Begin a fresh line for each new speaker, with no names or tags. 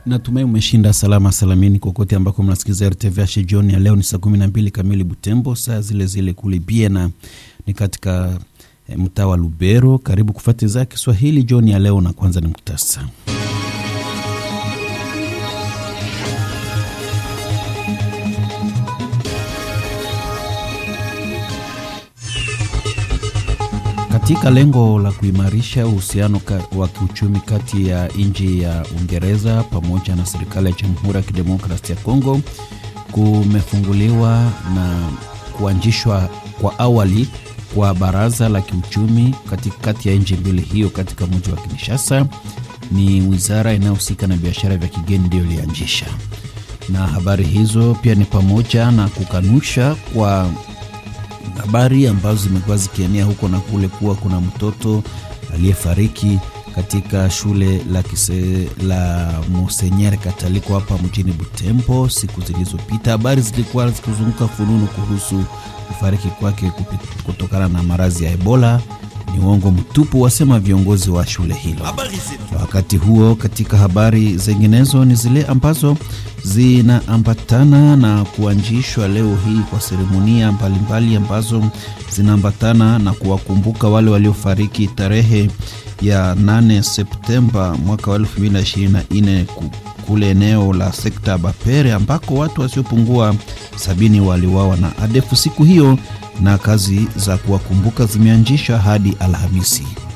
Natumai umeshinda salama salamini kokote ambako mnasikiliza RTVH. Jioni ya leo ni saa kumi na mbili kamili Butembo, saa zile zile kule Biena ni katika e, mtaa wa Lubero. Karibu kufuatiza Kiswahili jioni ya leo, na kwanza ni muktasa katika lengo la kuimarisha uhusiano wa kiuchumi kati ya nchi ya Uingereza pamoja na serikali ya Jamhuri ya Kidemokrasia ya Kongo, kumefunguliwa na kuanzishwa kwa awali kwa baraza la kiuchumi kati ya nchi mbili hiyo katika mji wa Kinshasa. Ni wizara inayohusika na biashara vya kigeni ndiyo ilianzisha, na habari hizo pia ni pamoja na kukanusha kwa habari ambazo zimekuwa zikienea huko na kule kuwa kuna mtoto aliyefariki katika shule la, kise, la Monsenyer Kataliko hapa mjini Butembo siku zilizopita. Habari zilikuwa zikizunguka fununu kuhusu kufariki kwake kutokana na maradhi ya Ebola. Ni uongo mtupu, wasema viongozi wa shule hilo. Wakati huo, katika habari zinginezo ni zile ambazo zinaambatana na kuanzishwa leo hii kwa seremonia mbalimbali ambazo zinaambatana na kuwakumbuka wale waliofariki tarehe ya 8 Septemba mwaka wa 2024 kule eneo la sekta Bapere ambako watu wasiopungua sabini waliwawa na ADF siku hiyo, na kazi za kuwakumbuka zimeanzishwa hadi Alhamisi.